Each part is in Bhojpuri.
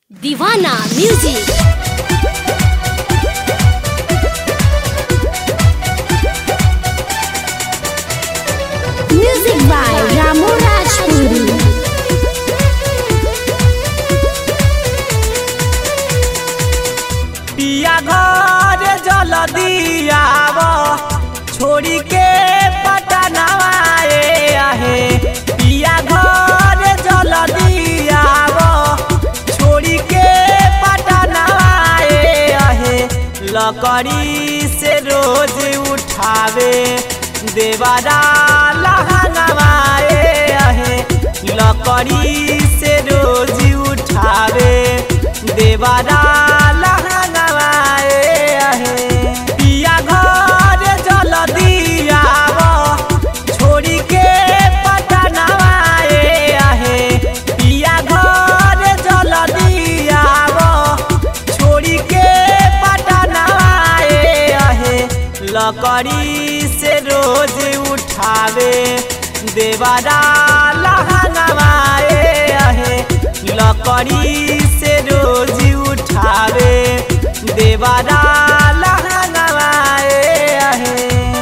दीवाना music music by Ramu Rajpuri पिया घर जल दियाव छोड़ी के पटनावा ए आहे पिया घर जल दियाव छोड़ी के पटनावा ए आहे लकड़ी से रोज उठावे देवारा लहंगवा ए आहे लकड़ी से रोज उठावे देवारा लहंगवा ए आहे पिया घर जल दियाव छोड़ी के पटनावा ए आहे पिया घर जल दियाव छोड़ी के पटनावा ए आहे लकड़ी से रोज उठावे देवारा लहंगवा ए आहे लकड़ी से रोज उठावे देवारा लहंगवा ए आहे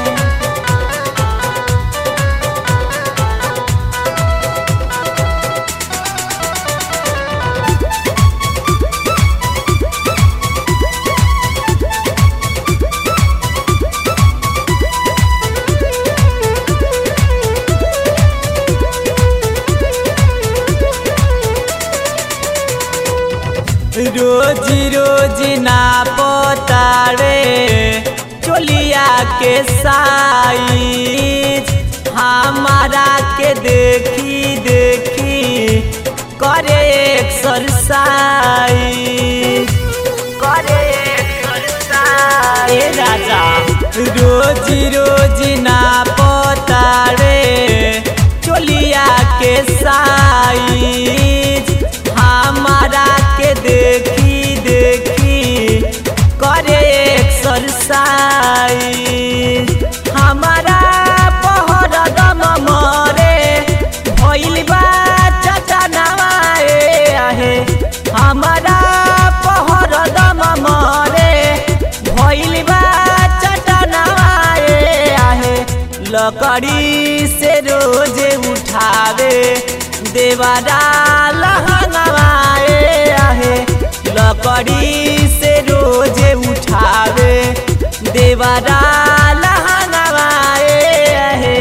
रोज रोज ना पोतारे चोलिया के साइज हमारा के देखी देखी करे एक्सरसाइज करे एक्सरसाइज ए राजा रोज रोज ना पोतारे चोलिया के साइज हमारा के देखी देखी करे एक्सरसाइज हमारा पहर दम मरे भइल बा चटनावा ए आहे हमारा पहर दम मरे भइल बा चटनावा ए आहे लकड़ी से रोज उठावे देवारा लहंगवा ए आहे लकड़ी से रोज उठावे देवारा लहंगवा ए आहे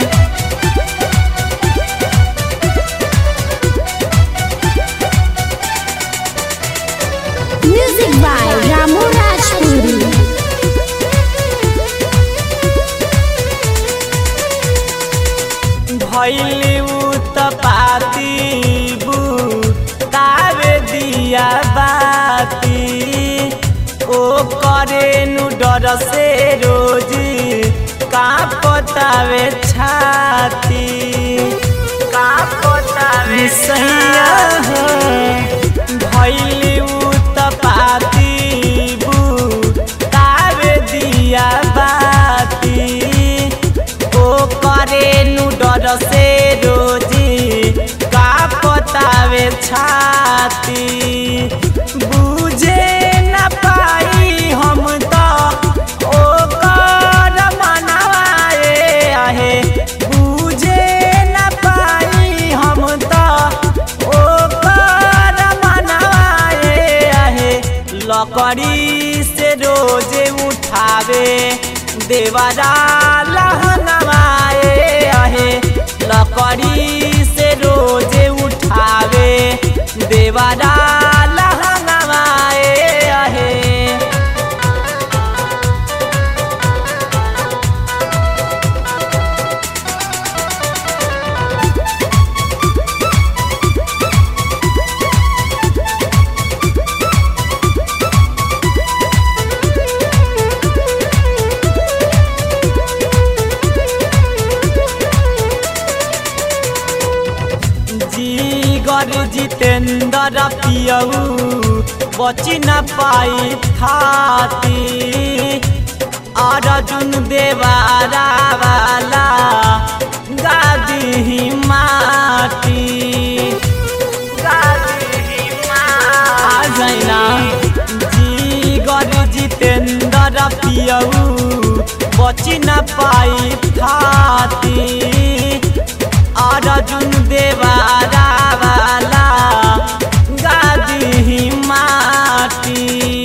म्यूजिक बाय रामू राजपुरी भैली उत्पाती तावे दिया बाती ओ करे नु डर से रोज कांपतावे छाती कांपतावे सैया भैली उत्पाती तावे दिया बाती ओ करे नु डर से रोजी का पतावे छाती बुझे न पाई हम तो ओ कर मनावा ए आहे बुझे न पाई हम तो ओ कर मनावा ए आहे लकड़ी से रोज उठावे देवारा लहंगवा ए आहे लकड़ी से रोज उठावे देवारा लहंगवा ए आहे जीगर जितेंद्र पियऊ बची न पाई थाती अर्जुन देवारा वाला गादी माटी गादी पियऊ बची न पाई थाती अर्जुन देवारा वाला गादी माटी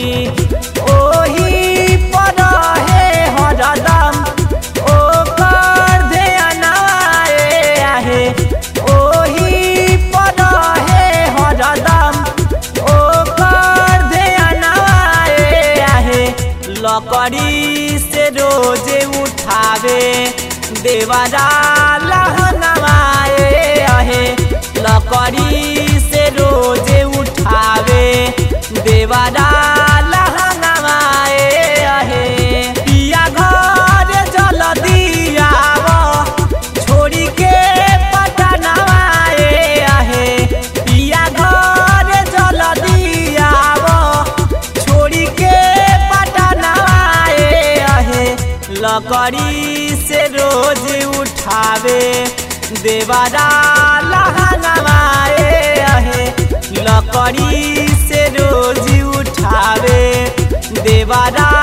ओही पर हे हरदम ओकर ध्यानवाए आहे ओही पर हे हरदम ओकर ध्यानवाए आहे लकड़ी से रोजे उठावे देवारा लहनवाए आहे लकड़ी से रोजे उठावे देवारा लहनवाए आहे पिया घर जल दियाव छोड़ी के पटनवाए आहे पिया घर जल दियाव छोड़ी के पटनवाए आहे लकड़ी से रोज उठावे देवारा लहनवाए आहे लकड़ी से रोज उठावे देवारा